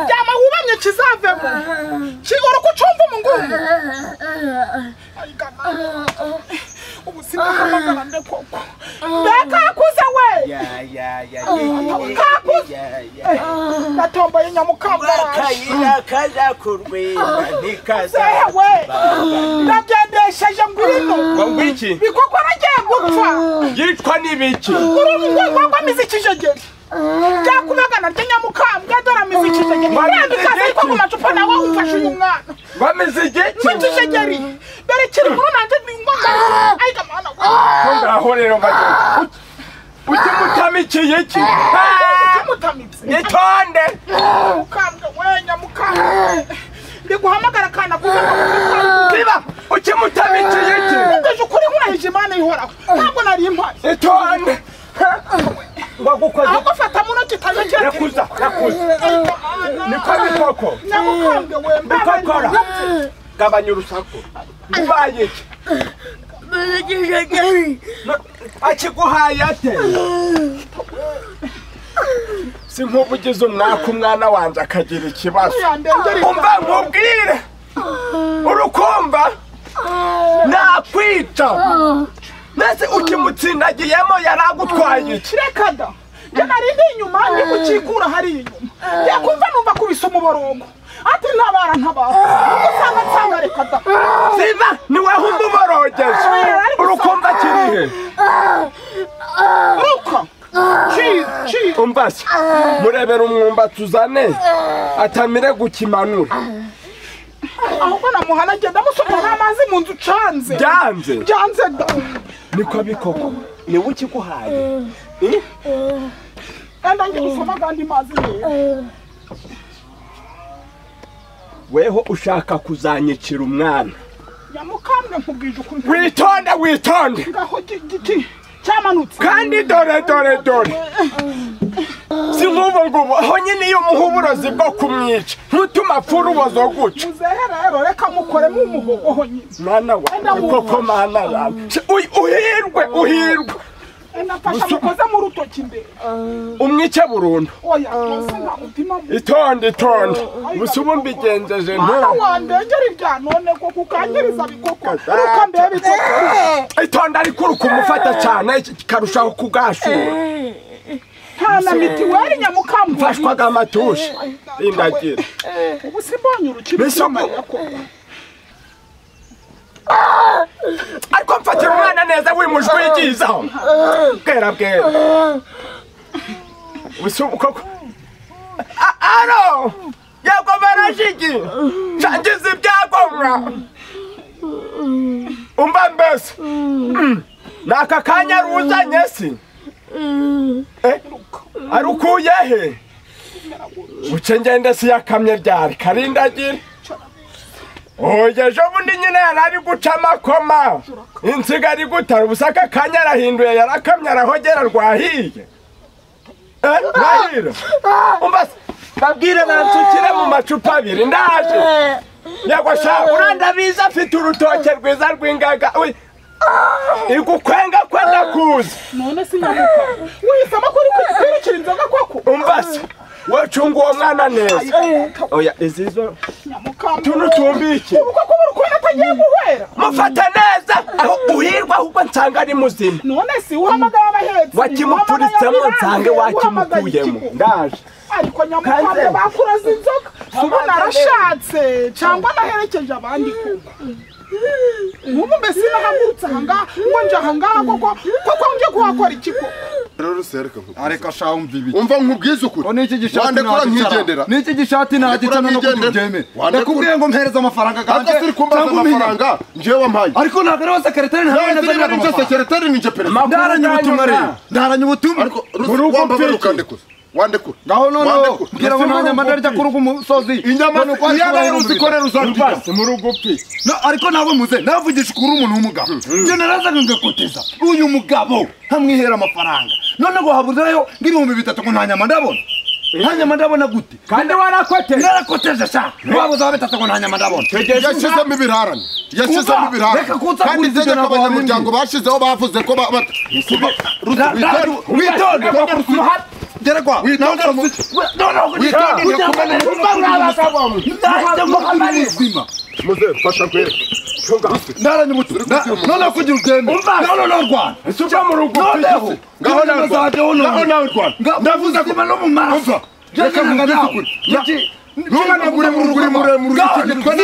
yama wubamye kizavemo kigora uko ucumva umugungu ubuzima bw'amagarande koko mbe kakuze we natomboye nyamukambara akayira kazakurwera zehe we ntikazakurwa ndagendesheje ngwino ngo iki bikoko nagiye gupfa yitwa n'ibiki urumva ubwoko bw'amizi ikijegeri ryakubagana ry'inyamukambwa dore amizi ikijegeri urambikaze ariko ku macupa nawe ufashe uyu mwana bameze igiki Mutushegeri dore kiri muri nanjye ni ngombwa ariko mwana we ko ngaho rero mbagenda ujye mutamikiye iki Ah! kimutamitse itonde mukambwe we nyamukambwe ndiguhamagara akana kuza ngo mukambwe biba ujye mutamikiye iki ngeje ukuri nkurahije imana ihoraho ntabwo nari impari itonde ahubwo bagukoze fata muno kitaje kira yakuza yakuza niko bikoko nyamukambwe we bikokora gabanya urusaku ubaye iki No- akiguhaye ate si nk'ubugize umwaka umwana wanjye akagira ikibazo yandengera umva nkubwire urukumva nakwica mbese ukimutsinagiyemo yaragutwaye iki reka da njye nari ndi inyuma ndi gukikura hariya inyuma yakumva numva kubise umuborongo ati ntabara ntabara usanga nsanga reka da siba niweho umuborogeze urukumva kirihe ruka ciza ciza umva se murebera umwumbati uzane atamire gukimanura ahubwo namuha nagenda musuka n'amazi mu nzu ucanze byanze byanze da niko bikoko niwe ukiguhaye enda njye gusoma agandi mazi rero weho ushaka kuzanyicira umwana nyamukambwe nkubwije ukuri witonde witonde ngaho gi- giti cyamanutse kandi dore dore dore si nk'ubu ngubu honyine iyo umuha uburozi bwo kumwica ntutuma apfura ubozo guca muzehe rero reka mukore mu muhogo honyine mwana wawe koko mana yawe Uy- uhirwe uhirwe enda fasha Gusa- mukoze mu rutoki imbere umwice burundu oya rwose nta mutima mu itonde itonde gusa ubu mbigenjeje mwana ntubu wandengera ibya none ko kukangiriza bikoko Kata. ruka mbere bikoko itonde ariko uri kumufata cyane kikarushaho kugashura nta na mitiweli nyamukambwe mfashwaga amatushi indagira ubu simbonye urukino Mbese ubu- ariko mfatira umwana neza wimujwigizaho bwera bwera ubusa ubu koko A- aro yego barashiki ngize ibyagomwa umva mbese Mm. ni aka kanya ruzanye si Eh, ari ukuye he buce ngende si yakamye ryari karindagire oya ejo bundi nyine yari ari guca amakoma insiga ari gutara ubusa aka kanya arahinduye yarakamye arahogera rwahiye Eh, rahira umva se, babwire bansukire mu macupa abiri ndaje yego sha urandabizi afite urutoke rwiza rw'ingaga Uy, igukwenga kwenda kuza none si nyamukambwe wihisemo kuri kwirukira inzoga koko umva se wacunga uwo mwana neza oya izi zo nyamukambwe tuno tumbike uko kuba urukundo atagiye guhera mufata neza aho uhirwa ahubwo nsanga ari muzima none si uhamagara abahetsi wakimupuritsemo nsange wakimukuyemo ndaje ariko nyamukambwe Kanze. bakuraza inzoga si ubu Kanze. narashatse cyangwa naherekeje abandi koko nk'ubu mbese nahagurutse ahangaha ngo nje ahangaha koko koko nje kuhakora iki koko rero se reka nkubwize. areka shaho umva ibiki umva nkubwize ukuri ngo niki gishati wandekura nkigendera niki gishati nagica none ko nkigendera. tubyeme Wandekura. ndakubwiye ngo mpereze amafaranga ntabwo ganjye siri kumbaza cyangwa umenye amafaranga njewe wampaye ariko ntabwo ariwe sekeretari ntawe nawe neza niba ari nje amafaranga sekereteri ni nje perezida ndaranye ubutumwa rero ndaranye ubutumwa ariko Mu rugo wambabara mfite. ukandekuza wandekura ngaho noneho Wandekura. mbwira ngo nanjye mba ndarya kuri ugu musozi inyama none uko ari yaba kubaho yaruzikorera uzandika umva si muri ugufi No, ariko nabo muze navugisha ukuri umuntu w'umugabo njye narazaga ngakoteza uyu mugabo nkamwihera amafaranga none ngo habuzeyo nk'ibihumbi bitatu ngo nta nyama ndabona hanyuma ndabona gute kandi warakoteye narakoteze sha wabuze ababitatagona hanyuma ndabona yashyizemo ibirarane yashyizemo Kuba, ibirarane reka kunsa kandi kunsiga itegeko ntabwo abanyamuryango bashyizeho bavuze ko ba- ba- Ra- ra- Witonde. witonde umuhate gera kwa Witonde, Rusi- Witonde, witonde muzima muzehe fasha kwera naranyibutse Na- none kugira ugende Umva. none norwana uva mu rugo noneho ngaho nawe ngaho nawe rwana ndavuze ko no mu maso reka nanga nawe. Nunga muremure uri muremure uri kigitwa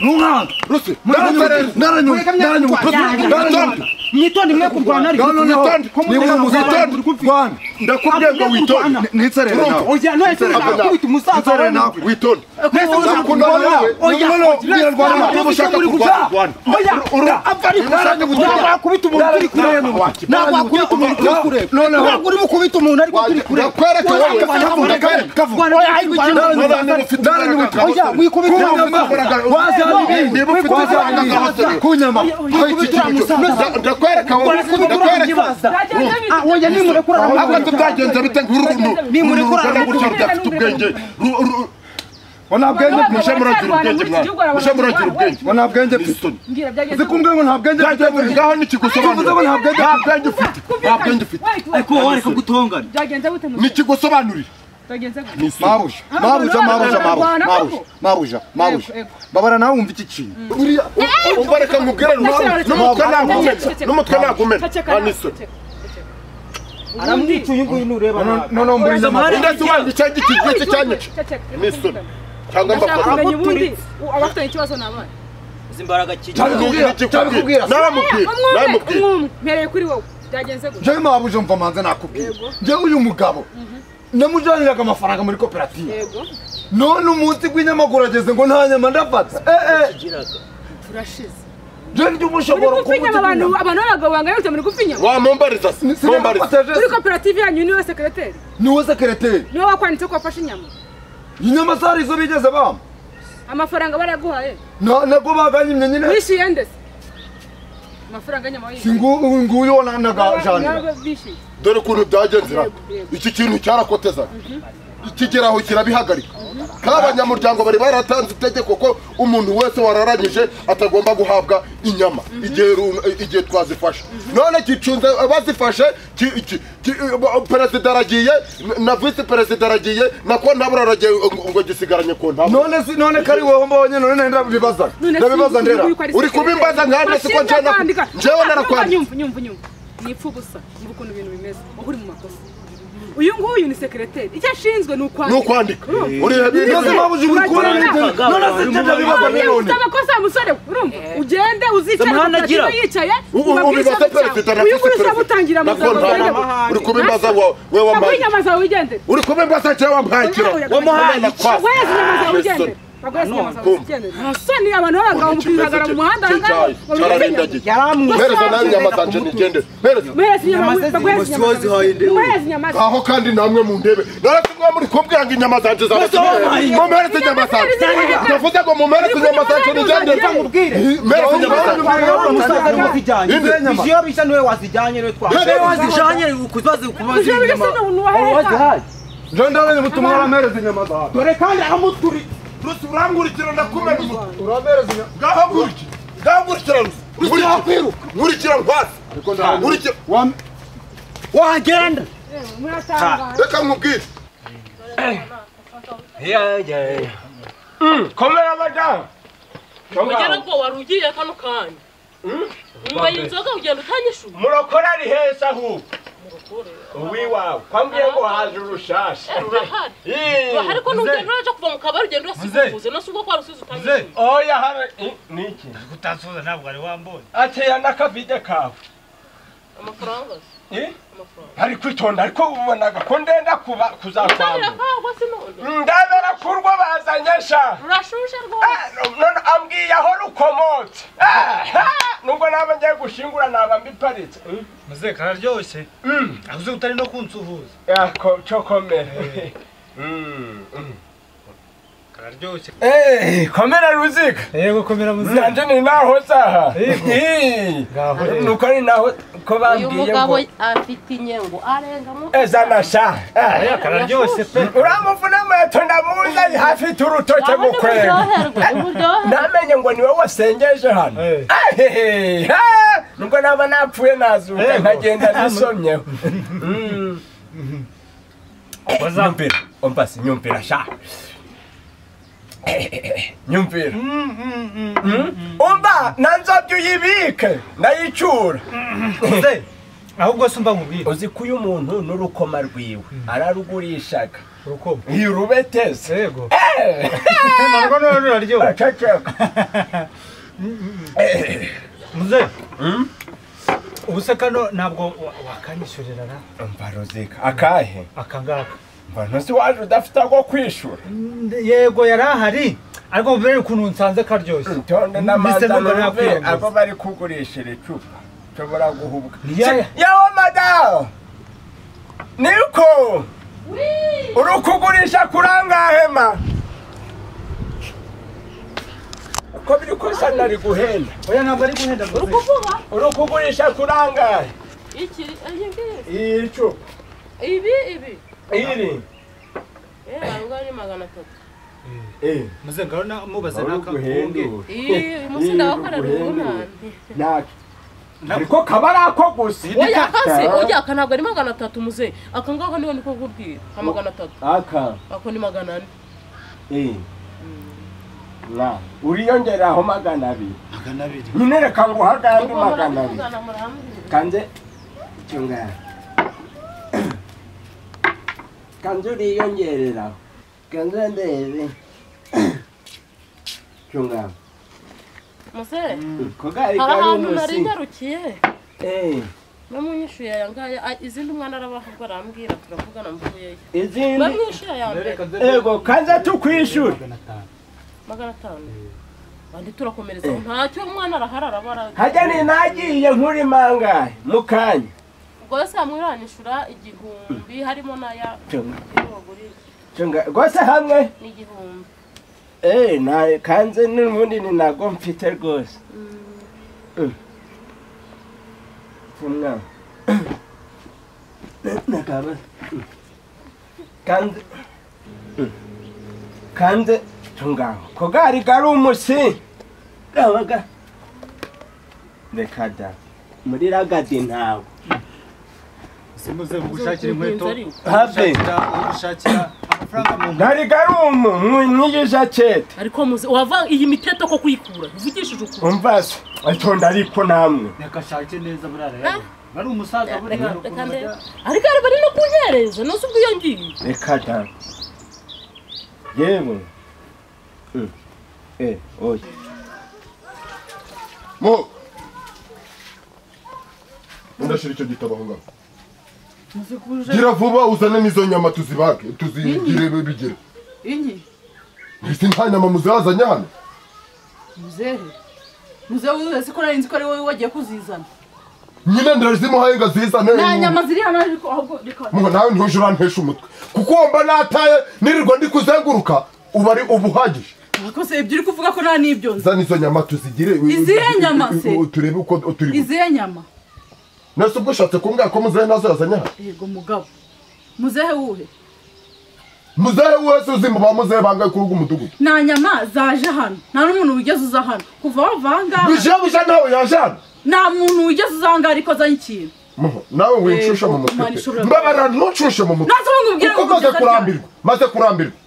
nunga rusi naranyuma naranyuma naranyuma mwitonde mwe kurwana ariko witonde niba muzitonde rwana ndakubwiye ngo witonde nitsere nawe oya none nakubita umusaza Nitsere wawe nawe witonde mwese Ndakunda muzakundana nawe. oya Noneho ubwira rwana oya, niba ushaka muri kurwana, guca. rwana. oya apfa ari Naranyuma gusa nakubita umuntu turi kureba nakubita umuntu turi kureba Noneho. ntabwo urimo kubita umuntu ariko turi kureba Nakwereka Oya, wowe. kavuga, Kavuga, kavuga. kavuga. Rwana, oya, ariko Naranyuma, cyangwa- naranyuma, oya wikubita kunyama ndakwereka wowe ndakwereka oya nimurekura ahubwo tubyagenze bite nk'uruntu Nimurekura urungana gutya aramukurikirana rudafite ubwenge Ru- ru- nta bwenge muje muragira ubwenge mwana muje muragira ubwenge ngo nta bwenge mfite uzi kumbwira ngo nta bwenge mfite Bwenge ngaho n'ikigusobanura Ntabwo nta bwenge- nta bwenge ufite nta bwenge ufite ariko wowe wareka gutongana byagenze gute mu n'ikigusobanurira byagenze gute mabuja mabuja mabuja mabuja mabuja mabuja babara nawe wumva iki kintu buriya umva reka nkubwire Nashyira- n'umutwe Nashyira- nagumena Nashyira- n'umutwe nagumena Ceceka nawe, anise ceceka, ceceka. aramwica uyu nguyu nureba nabi noneho mburiza Zamari- ndetse ubanza icyange ikigwe cye cyanyica Ceceka, ceceka, n'isoni ceceka. cyangwa Ndashaka mbakora kumenya ubundi abafitanye ikibazo ni abana izi mbaraga kiri n'ikikubwira n'abamubwira umwe n'abamubwira umwe mpereye kuri wowe byagenze gute njyewe mabuja mva manza nakubwira njyewe uyu mugabo namujyaniraga amafaranga muri koperative yego none umunsi rw'inyamaguru ageze ngo nta nyama ndafata kigiraga turashize njyewe njye uba muri ushobora gupfa inyama abantu abantu b'abagabo bangana gute muri gupfa inyama wamumbariza se mumbariza muri koperative yanyu niwe sekereteri niwe sekereteri niwe wakwanditse ko wafashe inyama inyama zari izo bigeze bampa amafaranga barayaguhaye Na- nabwo baganyimye nyine wishyuye ndetse amafaranga y'inyama wayihaye singu nguyu na nagajanira Nabo bishyuye dore ukuntu byagenzera Yego, yego. iki kintu cyarakoteza kigeraho kirabihagarika kandi abanyamuryango bari baratanze itegeko ko umuntu wese wararanyije atagomba guhabwa inyama igihe run- igihe twazifashe none gicunze bazifashe ki- ki- ki- perezida aragiye na visi perezida aragiye na kontabure aragiye ngo- ngo gisigaranye kontabure none si none kari wowe mbonye none nenda bibaza ndabibaza ndera Uri kubimbaza nka nde, siko njyewe naku- njyewe narakwanditse. nyumva nyumva nyumva ni ipfa ubusa muri ukuntu ibintu bimeze aho uri mu makosa uyu nguyu ni sekereteri icyo ashinzwe ni ni ukwandika ukwandika urihe nose bintu mabuja ubikora Uragenda. none si njye ndabibaza Urabona iyo none ufite amakosa ya musore we, urumva ugende uzicare Zamahane koperative agira. yicaye Ubu- ubu ubabwire bibaza ikibazo perezida cyawe. na uyu nguyu visi usaba utangira na amagambo kontabure uri kubimbaza wa- we wambaye inyama zawe wigendere uri kubimbaza njyewe wampaye ikirahure Wamuhaye we inyama zawe wigendere Bagore izi nyama zawe kumva. wigendere nta soni abantu b'abagabo mukigaragara mu muhanda aha ngaha, babura izi cyarandagiye yaramwica mpereza nawe inyama zanjye nigendere mpereza Muhereze inyama Inyama ze bagore izi ziri nyama mu zihaye zawe. ndebe. Muhereze inyama ze. aho kandi namwe mu ndebe naretse mwe muri kumbwira ngo inyama zanjye zawe mumpereze inyama zanjye navuze ngo mumpereze inyama zanjye nigendere ubwire mpereze inyama zanjye umusaza niwe wazijyanye Inde. biziyo bisa niwe wazijyanye niwe twa wowe wazijanye kubaze kubaze Ujye wiga inyuma se ni uwahereza. njyewe ndaranye ubutumwa uramereza inyama zawe dore kandi ahamuturi rusi urangurikira ndakumena umutwe uramereza inyama ngaho guriki ngaho gurikira rusi nkurikira nkwasi nkurikira wagenda Yewe, muratangara. reka nkubwire komera madamu ugera ngo wari ugiye kano kanya nyuma y'inzoga ugenda utanyishuye murokore ari heza ahubwo uwiwawe kwambwiye ngo haje urushasha urahari Ii, urahari ko muzehe. n'ugenda uraje kuva mu kabari ugenda urasikubuze no si ubwo kwa rusizi utanyishuye oya hara niki utasoza ntabwo wari wambonye ateya n'akavide kawe amafaranga se Ii, amafaranga ari kwitonda ariko ubonaga ko ndenda kuba utabira kuzakwambura kawe se none ndabera kurwo bazanye sha rurashushe Ah, rwose none ambwiye aho rukomotse Ah, ah, nubwo naba ngiye gushingura naba mbiparitse Mm, muze kararyoshye mm, avuze utari no kunsuhuza ah, ko- cyo komera Mm, mm. kararyoshye Eh, komera ruziga yego komera muze nanje ni naho saha Yego. Ii, Ngaho rero. nuko ni naho ko uyu bambwiye mugabo ngo afite inyengo arengamo ezana sha eh. Aya kararyoshye pe. uramuvuna amato ndamuzanye hafite urutoke urabona gukwenga uburyoherwe uburyoherwe namenye ngo niwe wasengeje hano Eh. Ahehehe, ha! nubwo naba napfuye nazuka Yego. nkagenda nisomyeho nyumvira ompasi nyumvira sha nyumvira umva na nzobya uyibike ndayicura Se, ahubwo se umva nkubwire. uzi ko uyu muntu n'urukoma rwiwe ararugurishaga Urukomo. iyo urubeteze Yego. Narwo none ruraryoha. araceceka Muze. Ubu se kano ntabwo wa- wakanyishyurira na mva ruzika akahe aka ngaka. mva ntuzi waje udafite ako kwishura Yego yari ahari. Ariko mbere ukuntu nsanze karyoshye. itonde Mr. n'amanza Nugara n'uruve yakwiyambaza. abo bari kugurishira icupa nshobora guhubwa Ni yaya. yawo madamu niko uri kugurisha kuri angahema uko biri kose nari guhenda Oya ntabwo ari guhenda ngo. uri kuvuga uri kugurisha kuri angahe iki iyi ngiyi iyi cupa ibi ibi iri eh barunga ni magana atatu Eh, Muze ngaho na- mubaze uri naka guhenda kunge. ubu. iyi uyu munsi ndabakorera Iri urunani Naka. ariko kaba ari ako gusa iri oya kasi kaka. oya aka ntabwo ari magana atatu muze aka ngaka niho niko kubwira ka magana atatu aka ako ni magana ane Eh. Na, uriyongeraho magana abiri. Nyine reka nguhage andi magana abiri. Mugana murahambira. Kanze, chunga. Kanze uriyongereraho. Kanze ndebe. Chunga. muze Kogari hari kari ahantu nari umusi. nyarukiye Eh, bamwishyuye aya ngaya a- izindi umwana arabavuga arambwira turavugana mvuyeyo izindi. bamwishyuye aya mbere Ego, kanze tukwishura. magana atanu bandi turakomereza ntacyo umwana arahara araba arabara Hajya ni nagiye nkuri mangahe mukanya. rwose hamwe uranishura igihumbi harimo n'aya Chunga. y'ubugurire Chunga. Gose hamwe. ni igihumbi Eh, na kanze n'ubundi ni nago mfite rwose. Funga. Nakaba. Kanze. Kanze tunga. Kogari gari umusi. Gabaga. Rekada. Muri ragadi ntawe. Muze gushakira inkweto. ari uko. Hafi. Gushakira amafaranga mu Gari garumu mwinyigisha cete. ariko muze wava iyi miteto ko kuyikura ivugishije ukuri Umvase. Atonda ariko namwe. reka ashake neza burara bari umusaza reka burara reka ukuntu ndebe bajya- ariko ari bari no kunyereza nose ubwo iyo ngiye reka da yewe Mm. eh oya mo ndashira icyo gitabo aho ngaho gira vuba uzane n'izo nyama tuzibage tuzigire bigire Inyi, ese nta nyama muzazanye hano muzehe. Muzehe wiwe siko nari nzi ko ari wowe wagiye kuzizana. nyine ndazimuhaye ngo azizane Nta nyama ziri hano ariko ahubwo reka. Mungu nawe ntuje urantesha umutwe kuko wumva nataye nirirwa ndi kuzenguruka uba ari ubuhagije Ariko se ibyo uri kuvuga ko nta n'ibyo nzi. zana izo nyama tuzigire Izihe nyama se? u- u- turebe uko turi Izihe nyama? nese ubwo ushatse kumbwira ko muzehe nazo yazanye hano Yego mugabo. Muzehe wuhe? muzehe wese uzi mu ba muzehe bangaye kuri ugu mudugudu Nta nyama zaje hano. Nta n'umuntu wigeze uza hano. Kuva wava aha ngaha. bije bije ntawe yajana Nta muntu wigeze uza aha ngaha ariko azanye ikintu. Muho, nawe winshushe mu mutwe Imana pe. ishobora mbabara ntuncushe mu mutwe Nazo nkubwire kuko ngo maze kugeza ryari? kurambirwa maze kurambirwa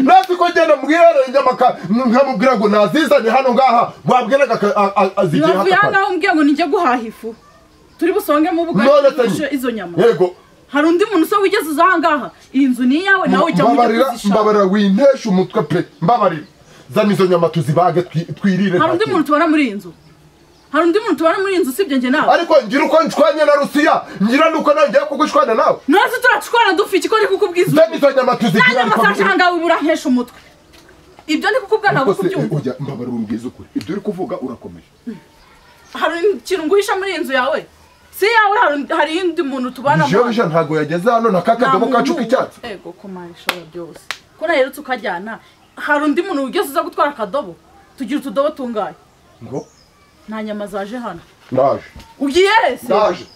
nasi ko ngenda mbwira inyamaka nkamubwira ngo nazizane hano ngaha wabwiraga aka- a- a- azigiye Ntibavuye aha haka ngaha umbwiye ngo nijye guhaha ifu. Turi busongemo ubugari None tugurishije tanyi. izo nyama. yego Hari undi muntu se wigeze uza aha ngaha. Iyi nzu ni iyawe nawe ujya mujya mbabarira kuzishaka. mbabarira wintesha umutwe pe mbabarira zana izo nyama tuzibage twi- twirire hari nta undi kintu. muntu tubona muri iyi nzu hari undi muntu tubona muri iyi nzu usibye njye nawe ariko ngira uko nshwanye na rusiya ngira nuko nongeye kugushwana nawe natwe turacukwana dupfa iki ko ndi kukubwiza zana izo nyama tuzigira nta masaje aha ngaha urankesha umutwe ibyo ndi kukubwira ntabwo kubyumva mbabarira umbwiza ukuri ibyo uri kuvuga urakomeje hari ikintu nguhisha muri iyi nzu yawe si iyawe hari- hari undi muntu tubana jewe bije ntabwo yageze hano na kakadomo kacu k'icyatsi yego kumara ishobora byose ko naherutse ukajyana hari undi muntu wigeze uza gutwara akadobo tugira utudobo tungaye ngo nta nyama zaje hano ndaje ugiye se ndaje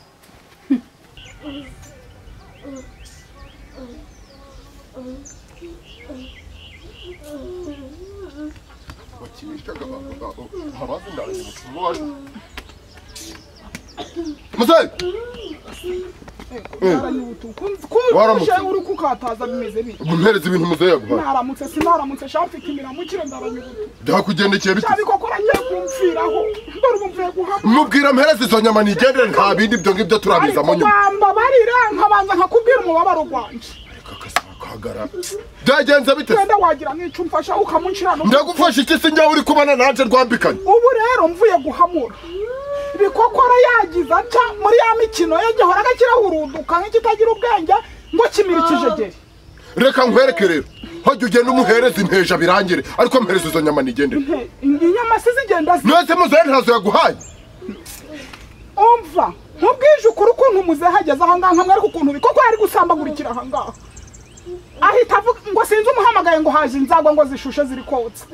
bakinishaga abantu babo abazi ndarenze umutima wayo muzeyi Waramutse. kumbye uri kukataza bimeze bite ubwo mpereza ibintu muzeyi yaguhaye naramutse sinaramutse sha mfite imiramukire ndaranyubutu byakugendekeye bite cyabiko ko nagiye kumviraho ndore ubu mvuye guhamya mubwira mpereza izo nyama nigendere nta bindi ibyo ngibyo turabiza mu ariko nyuma bamba barira nkabanza nkakubwira umubabaro gwanje reka kasaba kahagarara byagenze bite se? wenda wagira nk'ico umfasha ukamunshira no ndagufasha iki se njyawe uri kubana nanjye rwambikanye ubu rero mvuye guhamura bikokora yagize atya muri ya mikino ye gihoraga kirahuruduka nk'ikitagira ubwenge ngo kimira ikijegeri reka nkwereke rero hajya ugenda umuhereza inteja birangire ariko mpereza izo nyama nigendere Nte- inyama si zigenda zi mwese muzeyi ntazo yaguhaye umva nkubwije ukuri ukuntu umuzehe ageze ahangaha nkamwereka ukuntu bikoko yari gusambagurikira ahangaha ahita avuga ngo sinzi umuhamagaye ngo haje inzagwa ngo zishushe ziri kotsa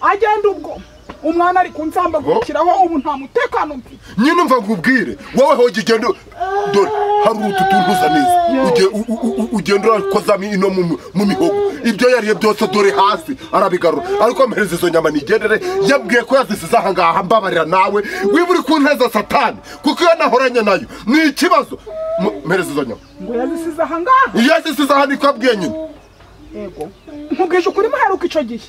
agenda ubwo umwana ari kunsambagurikiraho ubu nta mutekano mfite nyine umva nkubwire wowe hoge ugenda dore hari utu tuntu uza neza Uge- u- u- u- ugenda urakozamo ino mu mu mihogo ibyo yariye byose dore hasi arabigarura ariko mpereza izo nyama nigendere yabwiye ko yazisize aha ngaha mbabarira nawe wiba uri ku nteza satani kuko iyo nahoranye nayo ni ikibazo Mu- mpereza izo nyama ngo yazisize ahangaha iyo yazisize aha niko abwiye nyine yego nkubwije ukuri muheruka ico gihe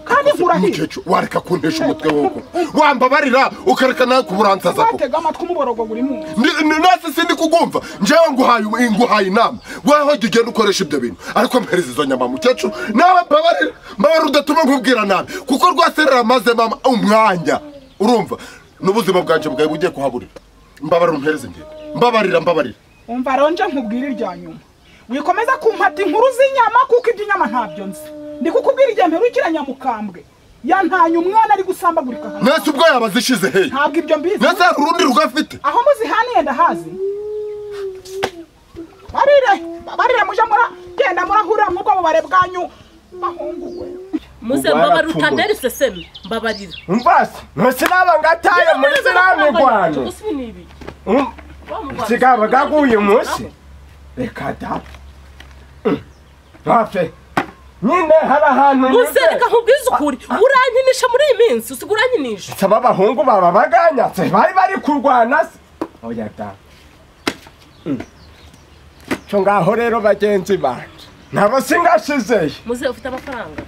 kandi nkurahiye mukecuru wareka kuntesha umutwe woko wambabarira ukareka nawe kuburansaza koko batega amatwi umuborogo buri munsi Ni- ni- nasi sindi kukumva njewe nguhaye nguhaye inama weho jya ugenda ukoresha ibyo bintu ariko mpereza izo nyama mukecuru nawe mbabarira mbabarira udatuma nkubwira nabi kuko rwase ruramaze mama umwanya urumva n'ubuzima bwanjye bwawe bugiye kuhaburira mbabarira umpereze njye mbabarira mbabarira umva ronje nkubwira irya nyuma wikomeza kumpata inkuru z'inyama kuko iby'inyama ntabyo nzi ndi kukubwira igihe mperukira nyamukambwe yantanye umwana ari gusambagurika hano. mwese ubwo yaba zishize hehe ntabwo ibyo mbizi mwese hari urundi rugafite aho muzihaniye ndahazi barire barire muje mura genda murahurira mu bwo bubare bwanyu bahunguwe muze Ubwo mbabarira yarapfuye. utantera iseseme mbabarira umvasi ntusinaba ngataye muri ziriya mirwano Um, sigaba gaguye umunsi reka da ntafe nyine hari ahantu muze reka nkubwize ukuri urankinisha muri iyi minsi usiga urankinisha saba abahungu baba baganyatse bari bari kurwana se oya da Mm. cyo ngaho rero bagenzi banjye nabo singashizeyo muze ufite amafaranga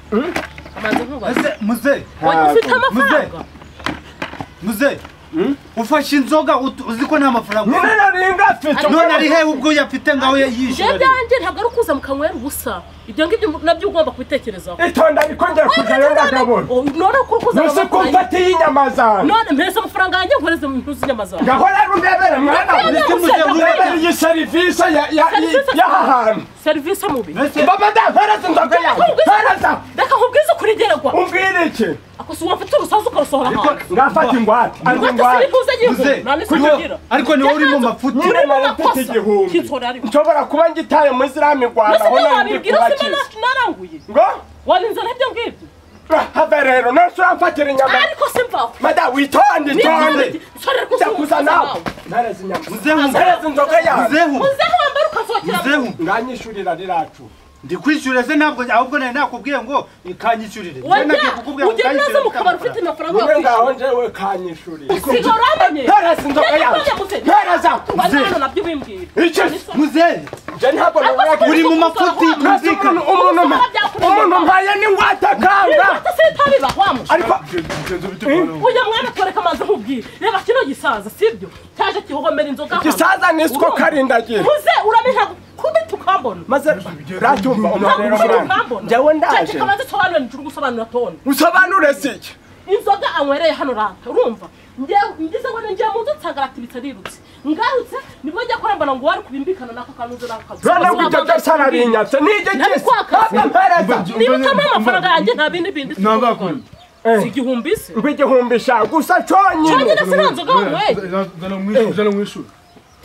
amaze nkubaze Ese muze Wanyu ufite Ntabwo. amafaranga muze ufashe inzoga utu- uzi ko nta mafaranga nyine ufite nari ngafite none ari hehe ubwo uyafite ngaho ibyo yishyura byanjye ntabwo ari ukuza mukanywera ubusa ibyo ngibyo nabyo ugomba kubitekerezaho itonda ariko njya kujyayo ndagabona Oh, none ko ukuza musi amafaranga kumfatiye inyama zawe none mpereza amafaranga yanjye nkoreze mu ntuzi inyama zawe ngaho rero urebere mwana Ndabona wanjye, gusa, urebere iyi serivisi ya- ya- Serivisi y'aha hantu serivisi mubi baba ntampereza inzoga yanjye mpereza reka nkubwize ukuri ngeregwa umbwira iki akosura mfite urusaza ukarusohora hanze ngafata ingwate anze rwose ingwate sinikuze muze igihugu nta n'iso kuri wowe- ngira ariko ni wowe uri mu mafuti nyine Urimo nari mfite urakosa. igihumbi Kitso rari. nshobora kuba ngitaye muri ziriya mirwano mbese aho ibyo nari ndi wabibwira sima kubakiza nacu naranguye ngo wabinzana ibyo ngibyo ah, have rero nose uramfatira inyama ariko simvaho mada witonde itonde nsorera ndakuza nawe nareze inyama mpereza inzoga yawe muzehu uzeho wambara ukazokera mu muzehu nganyishurira riracu ndi kwishyura se ntabwo ahubwo nari nakubwiye ngo kanyishyurire Nari nagiye wajya kukubwira ngo ugenda neza kanyishyurire mu mfite kabari amafaranga. ufite amafaranga niwe ngaho wakwishyura njyewe kanyishurira usigaye uramenye ntereza inzoga yawe ntereza banana nabyo ubimbwira icyo muzehe njye ntabwo nabona uri mu mafuti Mwese umuntu umuntu mpa- umuntu mpaye n'ingwate akanga sitabiba wamusha ariko ujya mwana twereka amazi nkubwire reba kino gisaza sibyo cyaje kihogomera inzoga hano. gisaza nisiko Urumva? karindagira muze uramenye kubita ukambona maze uratumva umunaniro mwana njyewe ndaje cyangwa zisobanura nicuri gusobanura tone usobanure siki inzoga anywereye hano ranta urumva Nge- ngize ngo ninjira mu nzu nsanga iratirutse rirutse ngarutse nibwo njya kora mbona ngo wari kubimbikana n'ako kantu uzi n'ako kazi none ngo ibyo byose arabinyatse n'ibyo Nari gisa kwakaza. ntabwo mpereza niba utamuha amafaranga yanjye nta bindi bindi Nabakunda. Eh. si igihumbi se ngo igihumbi sha gusa cyonyine cyonyine sinanzoga nzoga wanyweye Zana umwishyura, zana umwishyura.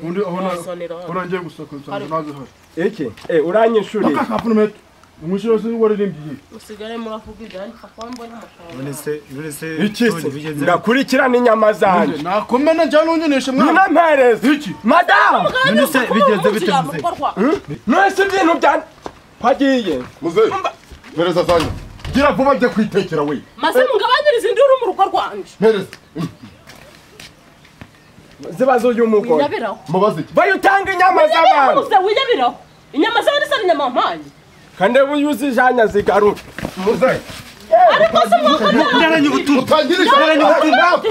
Undi aho na- Wasonera. aho nagiye gusohora nsanze nazo hari. iki Eh, uranyishuriye Aka kapu n'umuheto. umushyira wese waririmbye musigare muravuga ibyanyu kuko mbona amafaranga iki se ndakurikirana inyama zanjye nakomena njya ntungeneshe mwana mwinampereze iki madamu Ministre, bigenze bite muzehe? mwese ibintu bya hagiye muzehe mpereza zanyu gira vuba njye kwitekera we maze mugabanyirize induru mu rugo rwanjye mpereza zibazo uyu mugore Wiyabiraho. mubaze iki bayo utanga inyama z'abantu muze wiyabiraho inyama zawe nisa inyama wampaye kandi uba iyo uzijanye zigaruka muzehe ariko se muhagarara naranye ubutumwa utangirije Naranye ubutumwa.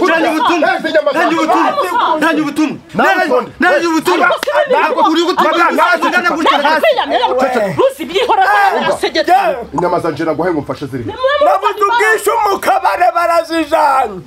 Naranye ubutumwa. Naranye ubutumwa. Naranye ubutumwa. Naranye- naranye ubutumwa. Ntabwo uri gutumwa. Ntabwo uri gutumwa. ruzi byihora arasegetse inyama zanjye naguhaye ngo mfashe zirimo nabuze ubwishyu mu kabare barazijanye